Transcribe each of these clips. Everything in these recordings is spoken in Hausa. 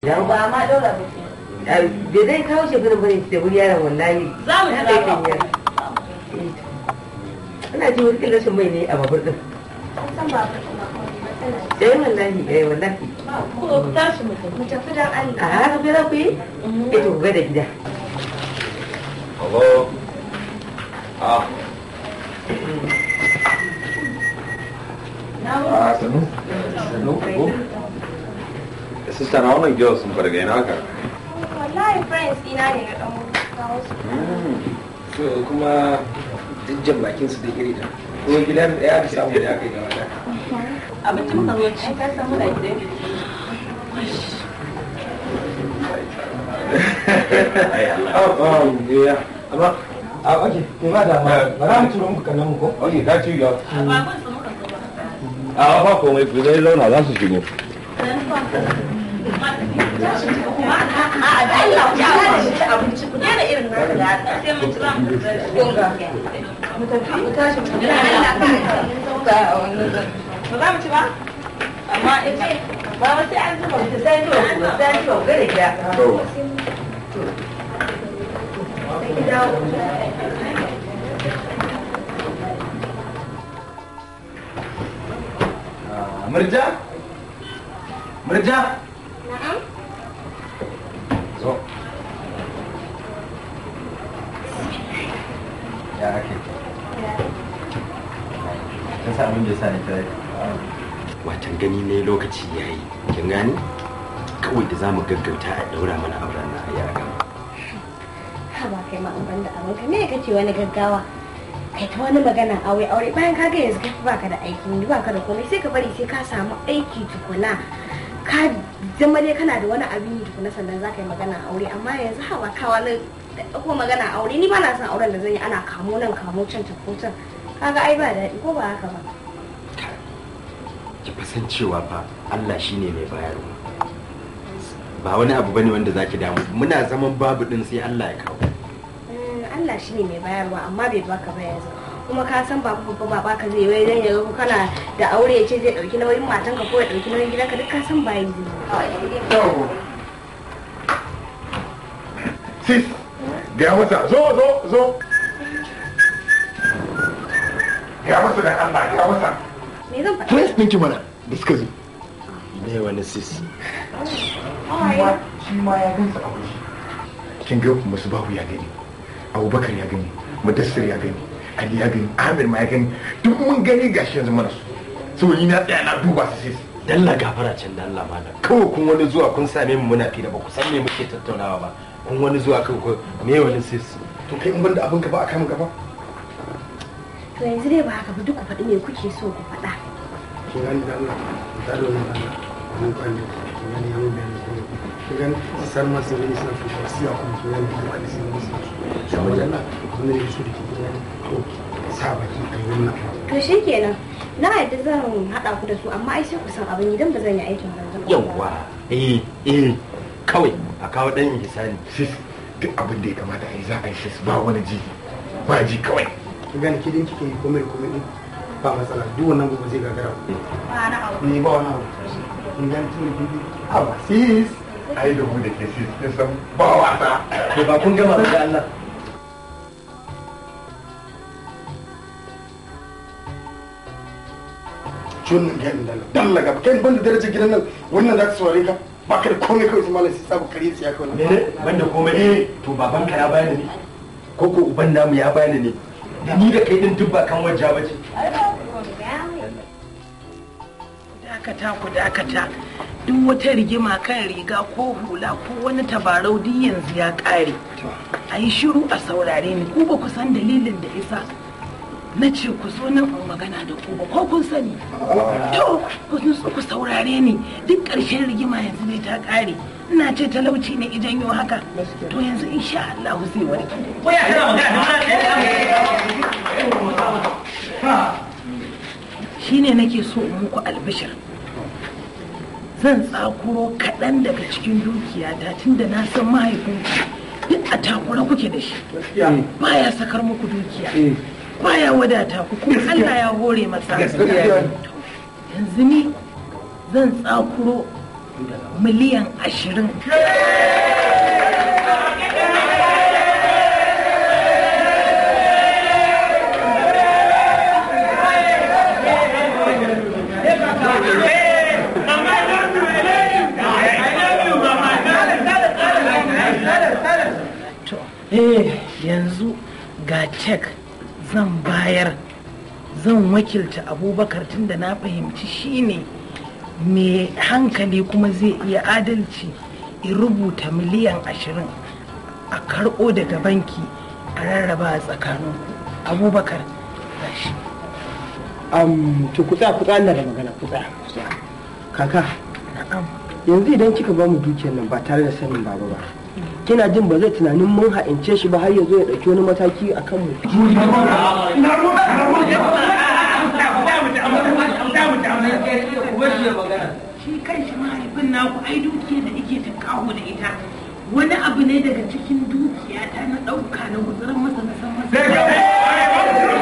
ya ba ma ɗora ba ce bai zai kawo shi gudun bane da wuri yaron wallahi za mu Na jira kai kan yaro. ana ji wani rashin mai ne a babur din san ba ka kuma matsala eh wallahi eh wallahi ko ku tashi mu tafi mu tafi dan a Allah haka bai za ku yi eh to ku ga da gida Hello. Ah. Ah, sanu. Sanu. Ko? Sista na wannan girls sun fara gaina haka. wallahi friends ina ne na dan kawo su so kuma dijjan bakin su da iri da kuma gidan da ya samu da aka yi gaba da abinci muka zo ci ka san muna gidan oh oh yeah amma a okay ke ba da ma ba za mu turo muku kallon mu ko Okay, that you go. ba kun su muka zo ba A ba komai ku zai zauna za su shigo. a da Allah ku ya da shi abinci ku daina irin nan da sai mun ci za mu tafi mu tafi mu tashi mu tafi Allah ka ba za mu ci ba amma in ce ba ba sai an zuba mu sai an zuba ku sai an zuba ku ga da gida To, murja murja na'am zo ya ake kin sa abin da yasa ne kira watan gani ne lokaci ya yi kin gani kawai da za mu gaggauta a daura mana auren na a yaga ha ba kai ma ban da abin ka me kake wani gaggawa kai ta wani magana aure aure bayan ka ga yanzu kai baka da aikin yi baka da komai sai ka bari sai ka samu aiki tukuna ka zama dai kana da wani abin yi tukuna sannan za ka yi magana aure amma yanzu hawa ka wani ko magana aure ni ba na son auren da zan yi ana kamo nan kamo can ta ko can kaga ai ba daɗi ko ba haka ba ki fasan cewa fa Allah shine mai bayarwa ba wani abu bane wanda zaki damu muna zaman babu din sai Allah ya kawo Mm, Allah shi ne mai bayarwa amma bai baka ba yanzu kuma ka san ba babba ba baka zai wai dan ya ga kana da aure ya ce zai dauki nauyin matanka ko ya dauki nauyin gidanka duk ka san ba yi sis, gaya masa, zo, zo, zo. Gaya masa da Allah, gaya masa. me zan faɗa Prince ɗinki mana da suka zo. ne wani sis Shi ma ya gansa a waje. Kin ga musu babu ya gani, Abubakar ya gani, Mudassir ya gani, Ali ya gani, Amir ma ya gani, duk mun gani gashi yanzu mana su. Saboda ni na tsaya na duba su sis. dalla gafara can da Allah malam kawai kun wani zuwa kun same mu muna fira ba ku san me muke tattaunawa ba kun wani zuwa kawai ko me wani sis To kai in banda abin ka ba a kama gaba. to yanzu dai ba haka ba duk ku faɗi me kuke so ku faɗa kin gani da Allah ta da wannan Allah mun kwani kin gani ya mun bayani ko kin gani sar ma sai ne sai ku shi ya kuma kin gani da hadisi ne sai saboda Allah kun ne su da kin gani to sa baki ai wannan to shikenan na yadda zan haɗa ku da su amma ai sai ku san abin idan ba zan yi aikin banza ba. yawwa eh eh kawai a kawo dan ihsani Sis, duk abin da ya kamata a yi za a yi sis ba wani ji. Ba ji kawai. kin gani kidin kike yi komai da komai din ba matsala duk wannan gobe zai gagara ba na aure ni ba wani abu kin gani tun da kidi a ba sis Ai da mu da ke sis, kin san ba wasa. to ba kun gama ba da Allah ciwon nan gani da Allah dalla gaba kai ban da darajar gidan nan wannan za ta saurare ka ba ka da komai kawai su malam sai sabu kare tsiya kawai mene banda komai eh to babanka ya bani ne ko ko uban namu ya bani ne da ni da kai din duk ba kan wajja bace dakata ku dakata duk wata rigima kan riga ko hula ko wani tabarau duk yanzu ya kare a yi shiru a saurare ni ku ba ku san dalilin da isa na ce ku zo nan in magana da ku ba ko kun sani to ku nutsu ku saurare ni duk ƙarshen rigima yanzu ne ta kare ina ce talauci ne idan yau haka to yanzu insha Allah zai warke shine nake so in muku albishir zan tsakuro kaɗan daga cikin dukiyata tunda na san mahaifinku duk a takura kuke da shi baya sakar muku dukiya baya wadata ku kuma Allah ya hore masa To, yanzu ni zan tsakuro miliyan ashirin To, eh, yanzu ga cek zan bayar zan wakilta abubakar tunda na fahimci shine mai hankali kuma zai iya adalci in rubuta miliyan ashirin a karɓo daga banki a rarraba a tsakanin abubakar gashi am to ku tsaya ku tsaya Allah da magana ku tsaya ku tsaya kaka na'am yanzu idan kika ba mu dukiyar nan ba tare da sanin baba ba kina jin ba zai tunanin mun ha'ince shi ba har ya zo ya ɗauki wani mataki a kan mu shi kan shi mahaifin naku ai dukiyar da ike ta kawo da ita wani abu ne daga cikin dukiya ta na ɗauka na guzuran masa na san masa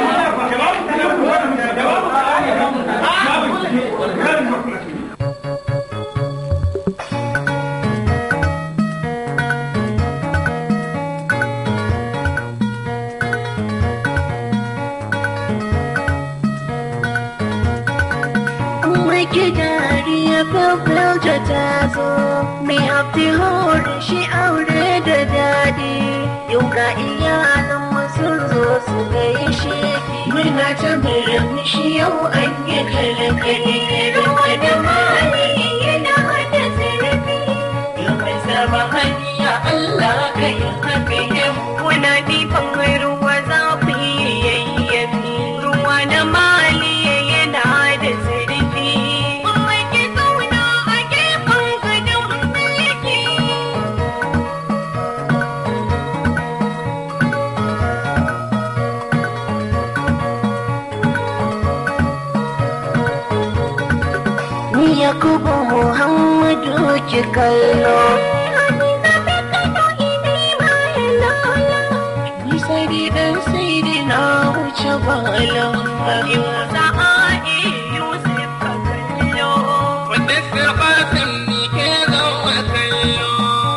Make dariya fafilta ta zo mai hafi horin shi aure da daɗi yau ga iyalan sun zo su gaishe muna ta birin shi yau an yi kalakali ruwa da mali yana hada zarafi yau mai zama hanya Allah ka yi hafi muna nifan ruwa za ku yi yayyafi ruwa da mali yana da zarafi Mai ke zauna a gefen gadon mulki Ni Yakubu Muhammadu ki kallo. Ni sai dan sai na wuce bala. Musa A'i Yusuf ka kallo. Wanda sirbatin ni ke zama kallo.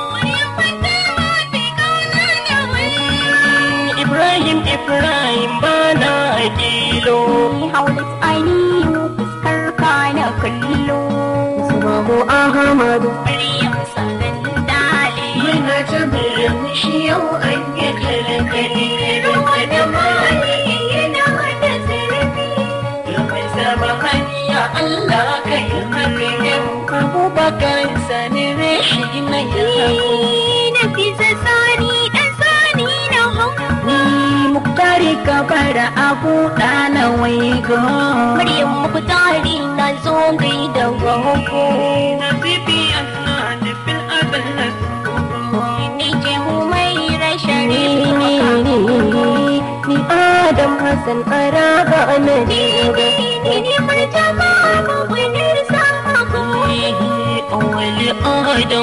Ibrahim Ibrahim bana kilo. Haulat ainihin fuskar ka na kallo. Subahu Ahmadu. Maryam sanan dali. Muna ta shi yau an yi kalakali. Ruwa da mali yana da zarafi. Yau mai zama hanya Allah ka yi hakan. Abubakar sani rashi na yako. Na fi sani dan sani na hau. Ni muktari kabara abu ɗana waigo. Maryam muktari na zo gai da gwaggo. Na bibi ana nufin abin Ni ce mu mai rashin ni ni ni ni Adam Hassan Araba na ni ni ni ni martaba mu wani sama ko. Wali Adam.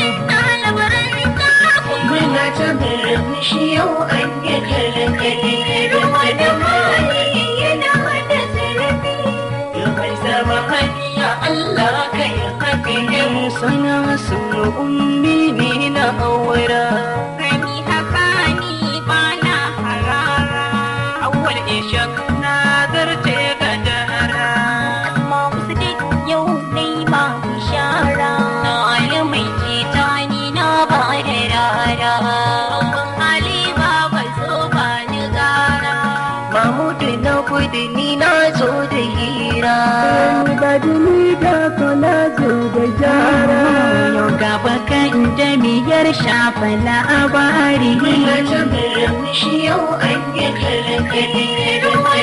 Muna ta shi yau an yi kalakali ruwa da mali yana da zarafi. Yau mai zama hanya Allah ka yi hakan sana su ummi ne na aura. Gani haka ni ba na harara. Awwal ishak na zarce ga dara. Amma wasu duk yau dai ba bishara. Na alimai jita ni na ba da rara. Rabban Ali ba ba zo ba ni gara. Mahmudu na gudu ni na zo da hira. ba ni da ko na zo da jara Yau gaba kan jami'ar shafa labari. Muna ta shi yau an yi kalakali. Ruwa